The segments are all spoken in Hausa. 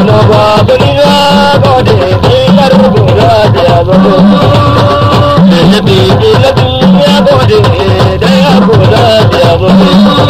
na babu ni na gode ɗinar guda da ya zama da bibi na duniya gode da ya guda da ya zama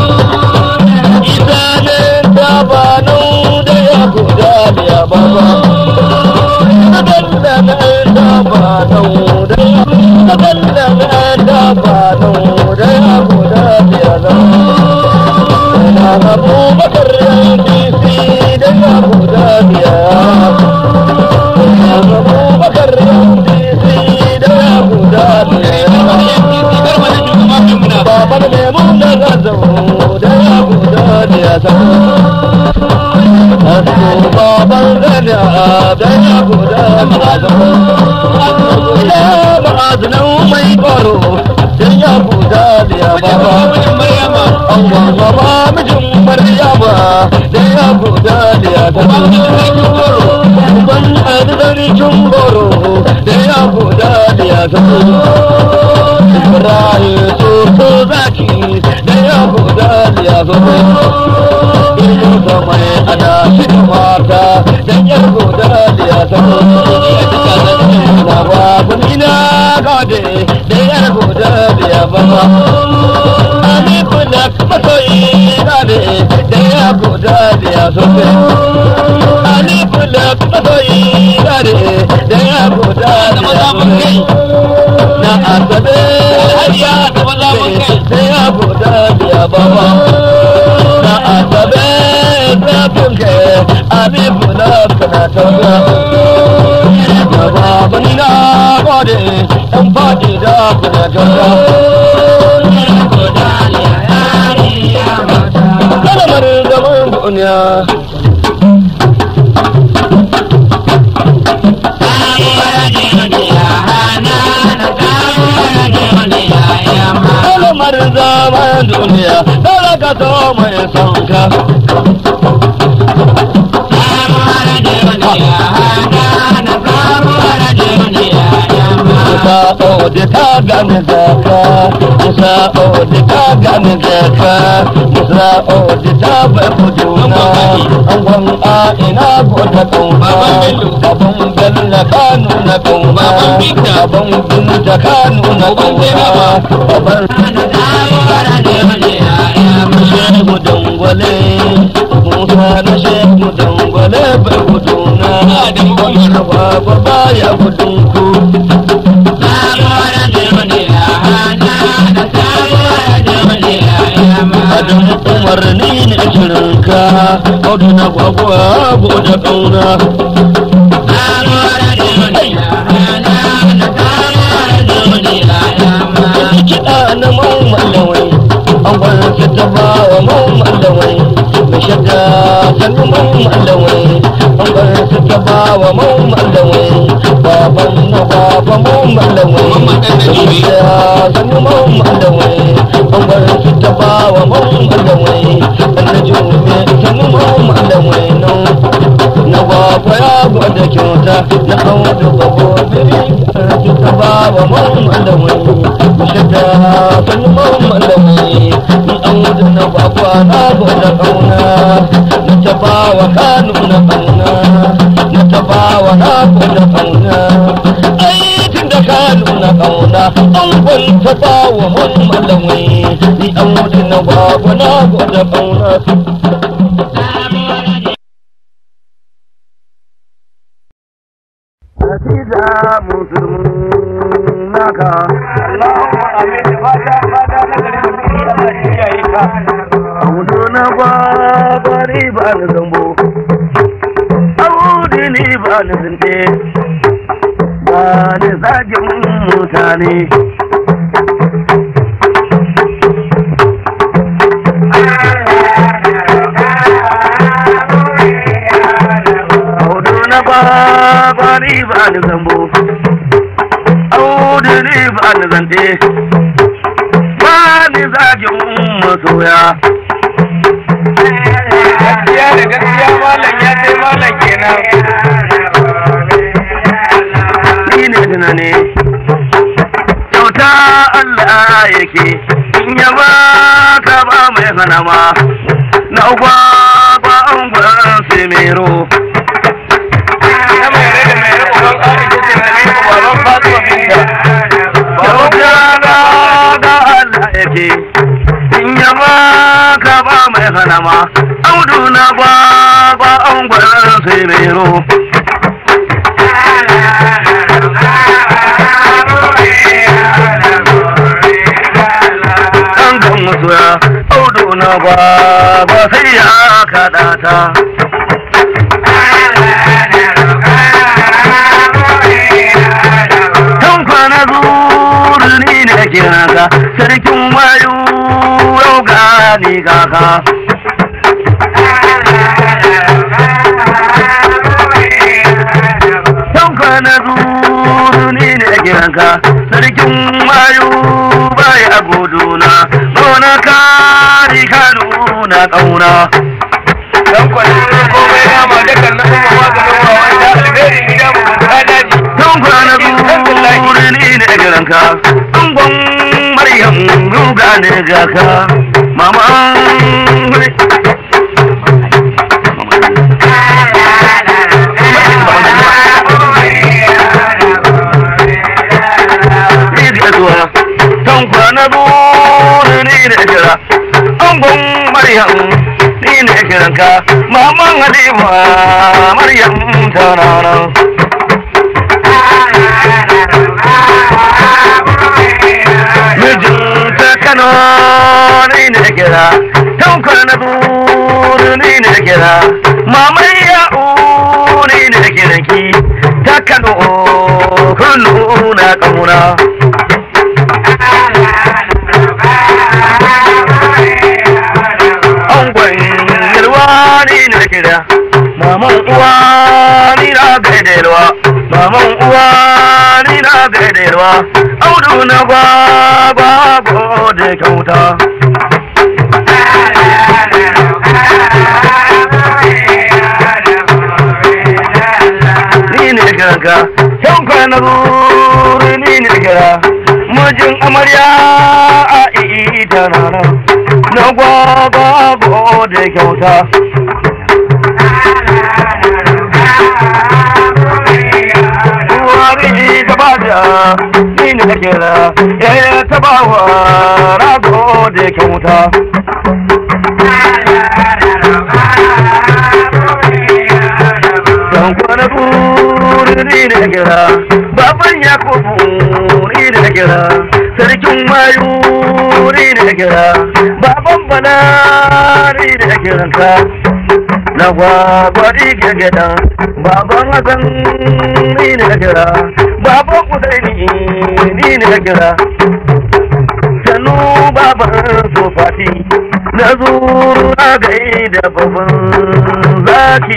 isa ne ta ba nan da ya guda da ya baba Kadalla na da ba nan da ya Kadalla na da ba nan da ya guda da ya zama na abu bakar yanki da ya guda biya na abu bakar yanki da ya guda biya baban lemun da zazzau da ya guda biya Asu baban zana da ya guda biya ma'azinan mai kwaro da ya guda biya baba Allah baba mijin Maryama da ya guda da ya tafi. Ban arzarikin goro da ya guda da ya tafi. Ibrahim Soso Zaki da ya guda da ya tafi. Ina da mai ana shi mata da ya guda da ya tafi. Na babu ina gade da ya guda da ya baba. Alifulak masoyi gane da ya guda da ya sofe. Alifulak masoyi gane da ya guda da ya sofe. Na asabe hariya da da ya guda da ya baba. Na asabe zafin ke alifulak na tauga. Na babani na gode ɗan faɗi da kuna tauga. kalamar zaman duniya kalamar zaman duniya talaka to mai sonka Musa odi ta gane zaka Musa odi ta gane zaka Musa odi ta bai kuduna Angon a ina gota kauna Babban bello ka nuna kauna Babban binta ka nuna kauna Babban shehu dangwale Musa na shehu dangwale bai kuduna Baba baya kudunku Adam umarni ne shirinka, audu na gwagwa da ƙauna. Kiɗa na mallawai, an kwanci ta ba wa mallawai, mai shadda sannu mallawai, an kwanci ta ba wa mallawai, baban na baba mallawai, mai shadda sannu mallawai, an kwanci ta ba wa mallawai, na jume sannu mallawai nan. Na baba ya gwada kyauta na audu gabo biri karfi ta ba wa mallawai, mai shadda sannu mallawai, ni audu na baba na gwada kauna, na ta ba wa kanu na kauna, na ta ba wa na gwada kauna. Aikin da kanu na kauna, an kwanta ba wa mallawai, ni audu na baba na gwada kauna. Nasida musulmin naka. Allahumma amin da fata fata na gari da muke Allah shi yayi ka. Audu na ba bari ba ni zambo. Audu ni ba ni zinte. Ba ni zagin mutane. Audu na ba bari ba ni zambo. Audu ni ba ni zante. Ba ni zagin masoya. gaskiya da gaskiya malam ya sai malam kenan Ni ne tunani. Kyauta Allah yake. In ya ba ka ba mai hana ma. Na ugwa ba an gwan semero. sanama audu na gwagwa an gwaran sai mero an gan mutuwa audu na gwagwa sai ya kaɗa ta kan kwana zuru ni ne kira ka sarkin mayu yau gani kaka kan kwana zuru ni ne kira ka sarkin mayu bai a guduna gona kari ka nuna ƙauna Dan kwanan komai nama da kan na kuma maganin wa wanda alheri gida mu ta daji. Don kwana zuri ni ne giranka, angon Maryam ruga ne ga ka, mama zuwa don kwana zuri ni ne gira, angon Maryam ni ne giranka, maman Halima Maryam tana nan. mijinta kano ni ne kira tankar na buru ni ne kira maman ya'u ni ne kiranki ta kano kullu na kamuna angon yalwa ni ne kira maman uwa ni na gaida yalwa maman uwa ni na gaida yalwa audu na gwagwa gode kyauta ni ne kiranka yan kwana zuri ni ne kira mijin amarya a ita na nan na gwagwa gode kyauta Wari ta bada ni ne kira yaya ta bawa rago da kyauta. Dan kwana turi ni ne kira baban Yakubu ni ne kira sarkin mayu ni ne kira baban bana ni ne kiranka. na gwagwari gagada baban hasan ni ne na kira baban usaini ni ne na kira sanu baban sofati na zuru na gai da babban zaki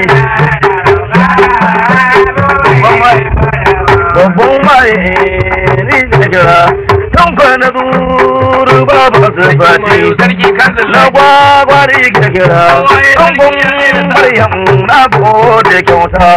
babban mai ni ne na kira tanfa na zuru baban sofati Sarki kanzil na gwagwari kirkira ɗangun maryam na gode kyauta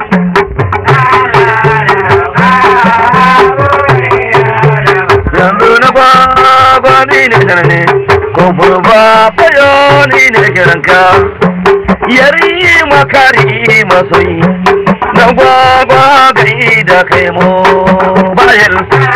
yanzu na gwagwari ne sanane kofar ba fayo ni ne kiranka yari makari masoyi na gwagwa gai da kai mo bayan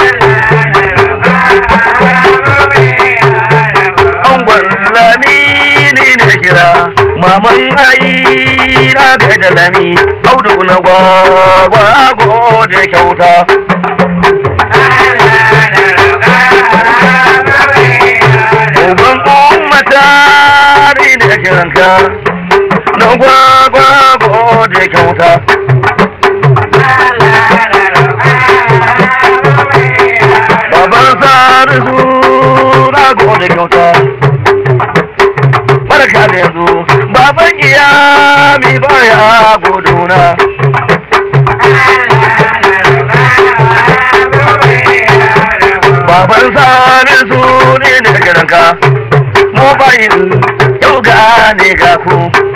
angon lami ni ne kira maman ai na ga da lami audu na gwagwa gode kyauta uban ummata ni ne kiranka na gwagwa gode kyauta baban sarisu na gode kyauta barka da yanzu baban iyami baya guduna baban sarisu ne ne gidanka mobayin yau ga ne ga ku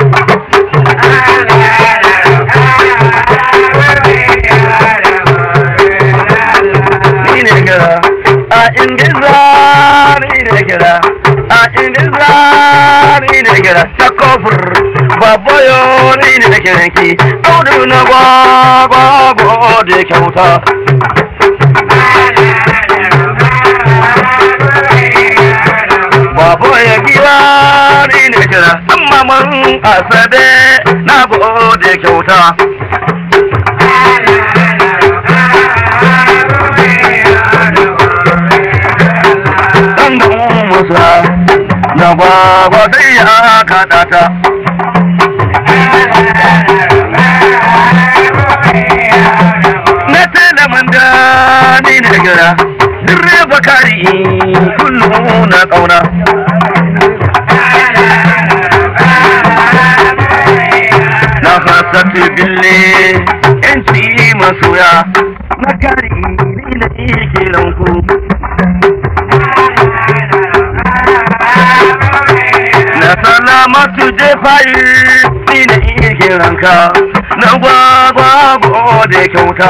ni ne gira a indiza ni ne gira a indiza ni ne gira ta kofur babayo ni ne kiranki audu na gwagwa gode kyauta Babo ya giwa ni ne kira amma man asabe na gode kyauta. Dan da musa na gwagwa sai ya kaɗa ta. Na talaman da ni ne kira direba kari kullu na ƙauna. na hasati bille yanci masoya na kari ni na kiran ku na salamatu jefayi ni na kiran ka na gwagwa gode kyauta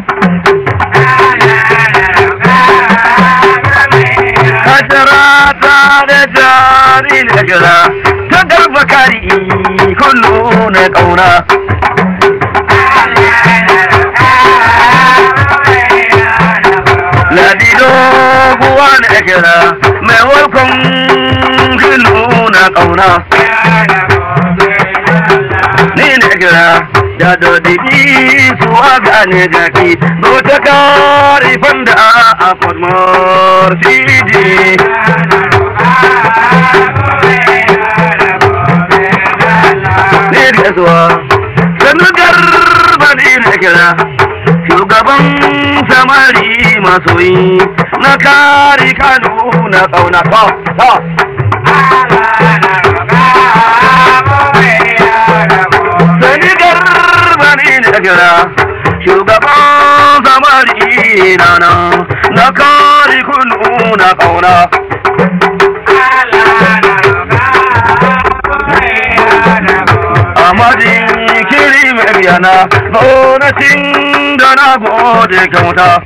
Hajara ta da jari na jira ta garba kari kullu na ƙauna. Ladido kuwa na kira mai walkon kullu na ƙauna. Ni na kira da dodidi suwa gane gaki go ta kari fanda a fadmar fiji. ne da zuwa sannu garba ne da kira shugaban samari masoyi na kari kano na kauna ta ta sannu garba ne da kira shugaban samari na na kari kunu na kauna Amadin kiri mai yana gwamnatin da na gode kyauta.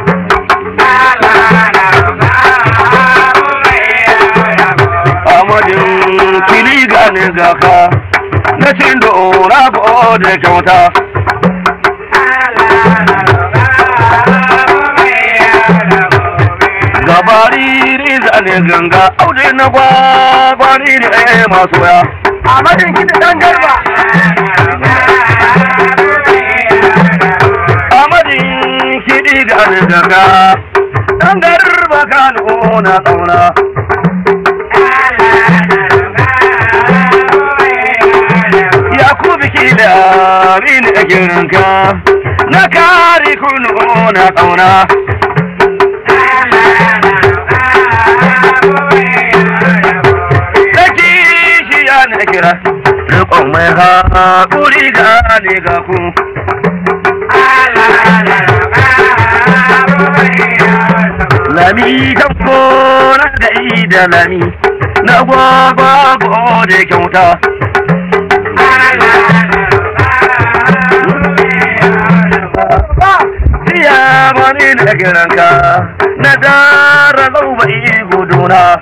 Amadin kiri gane gaka na cin da na gode kyauta. Gabari ne zane ganga aure na gwagwani ne masu ya. Ahmadin kiɗi ɗan garba. Amadin kiɗi ga daga ɗan garba ka nuna ƙauna. Yakubu kila rin a girinka na kare kun nuna ƙauna. Saki shi ya na kira, riƙon mai haƙuri gane ga ku. Lami kan kona da da lami, na gwagwa gode kyauta. Siya mani da kiranka, na dara zauba guduna.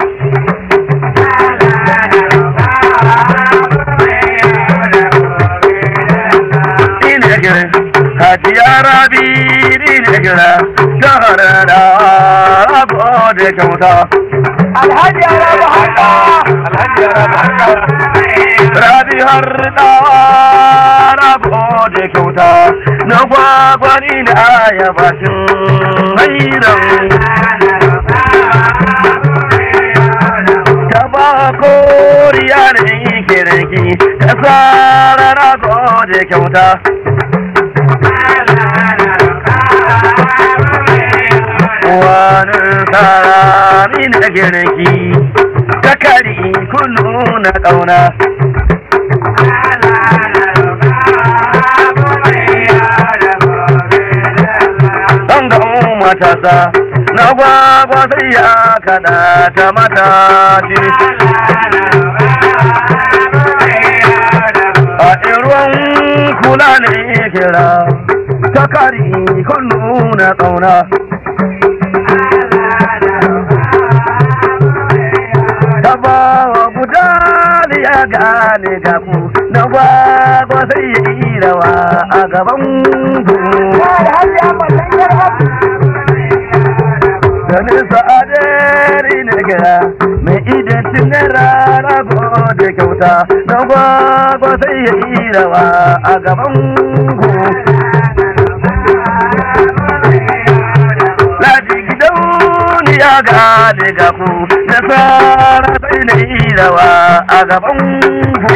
Ina kiran, Hajiya Rabi ina kira, shahara da gode kyauta. Alhaji Arabu Haka. Alhaji Rabi Rabi har da gode kyauta, na gwagwani da ayabashin hairan. Ta ba koriya da yake raki, ta tsara na gode kyauta. wani tsarani na girki ta kari kullu na ƙauna don ga matasa na gwagwa sai ya kada ta mata a ruwan kula ne kira ta kari kullu na ƙauna Tabawa budali ya gane ga ku na gwagwa sai ya yi rawa a gaban ku. Alhaji Ahmad ɗan garba. Da nisa adari na gira mai idan tunara rago da kyauta na gwagwa sai ya yi rawa a gaban ku Ladi gidauniya ga daga ku nasara sai na yi rawa a gaban ku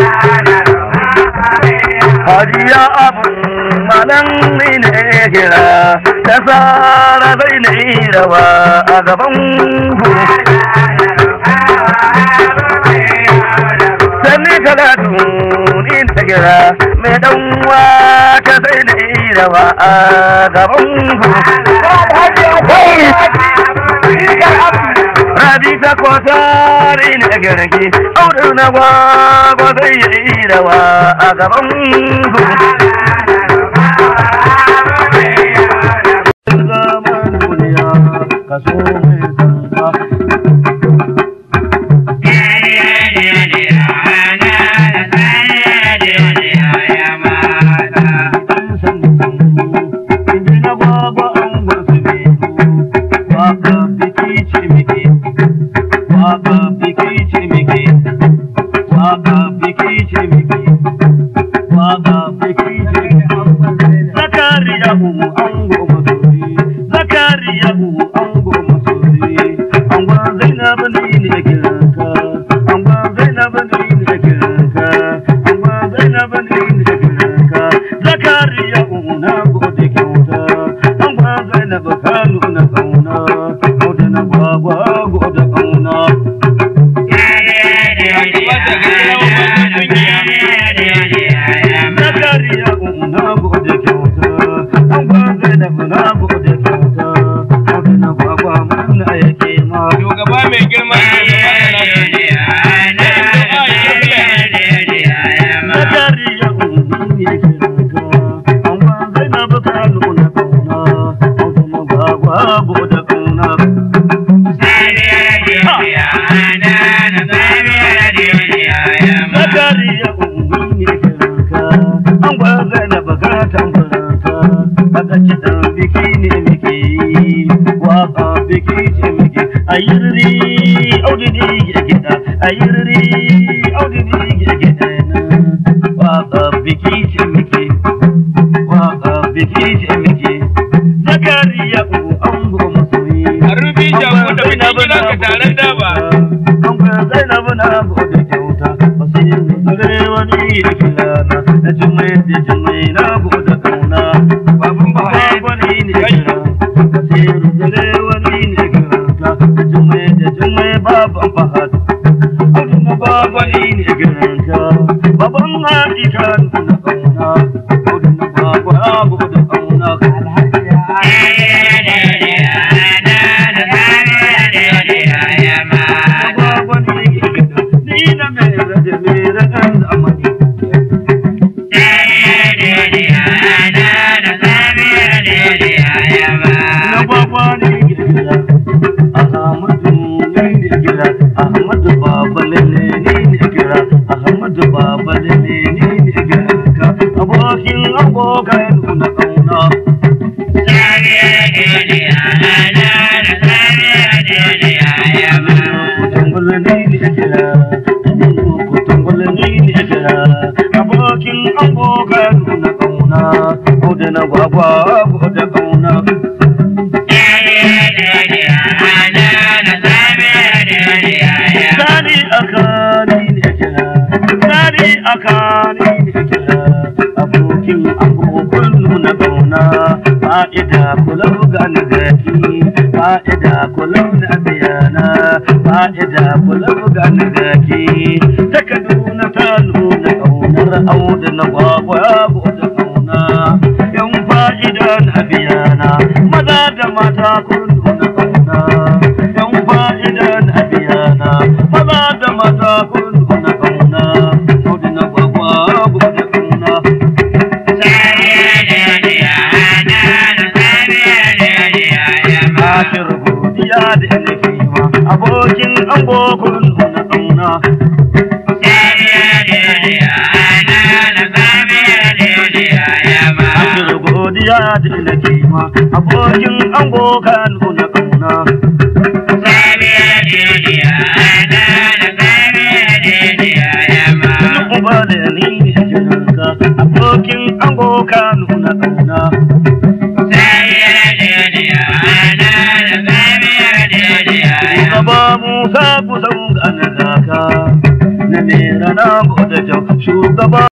Hajiya abun malam ne kira nasara sai na yi rawa a gaban ku Sani talatu ni ta kira mai dan wata sai na yi rawa a gaban ku Rabi ta kwatari ne garki, audu na gwagwa zai yi rawa a gaban ku. Zaman duniya kaso mai tsantsa. An san inda na gwagwa an gwasu biyu, waka biki ce miki, waka biki ce miki, waka biki ce miki, waka biki ce miki. Zakariya umu an goma sori, Zakariya umu an goma sori, an gwa Zainab ni ne kiranka, an gwa Zainab ni ne kiranka, an gwa Zainab ni ne kiranka, Zakariya umu na gode kyauta, an gwa Zainab ka nuna kauna, gode na gwagwa gode kauna. Zakariya umu na gode kyauta, an gwa Zainab na gode kyauta, gode na gwagwa mun yake ma. Shugaba mai girma Zakariya umu ne kiranka, an gwa Zainab ka nuna kauna, gode na gwagwa gode kauna. Zakariya umu ne kiranka, an gwa Zainab ka tambaranka, daga kiɗan biki ne muke yi, waka biki ce muke, a yi riri, audini ya gida, a yi riri, audini ya gida na, waka biki ce muke, waka biki ce muke, Zakariya umu an goma soyi. a rufi jago da bikin gidan ka taron daba. An gwa Zainab na gode kyauta, basiru zare wani ya filana, na jimai da jimai na gode kauna. Babun Buhari. wani ne kira, basiru zare wani ne kira ka, da jimai da jimai baban fahad. Audu na babani ne kira ka, baban haɗi ka nuna kauna. Audu na baba gode kauna. Na babani ne kira, ni na mai rage mai ragan zamani. na gwagwa ne girgira ahmadu ne ne gira ahmadu baba lele ne ne gira ahmadu baba lele ne ne gira ka abokin abokan nuna kauna kutungul ne ne gira kutungul ne ne gira abokin abokan nuna kauna ode na gwagwa ode kauna Sani akani ne kira, sani akani ne kira, abokin abokan nuna kauna, fa'ida kulau ga nagaki, fa'ida kulau na biyana, fa'ida kulau ga nagaki, ta Kaduna ta nuna kaunar auda na gwagwa da kauna, yan fa'ida na biyana, maza da mata kun nuna kauna, yan fa'ida na biyana, maza da mata kun nuna kauna, auda na gwagwa da kauna. Ashir godiya da nake ma abokin angokun nuna kauna. Ashir godiya da nake ma abokin angokan nuna kauna. nuna ƙauna. Shugaba Musa kusan gane kaka, na mera na gode jau, shugaba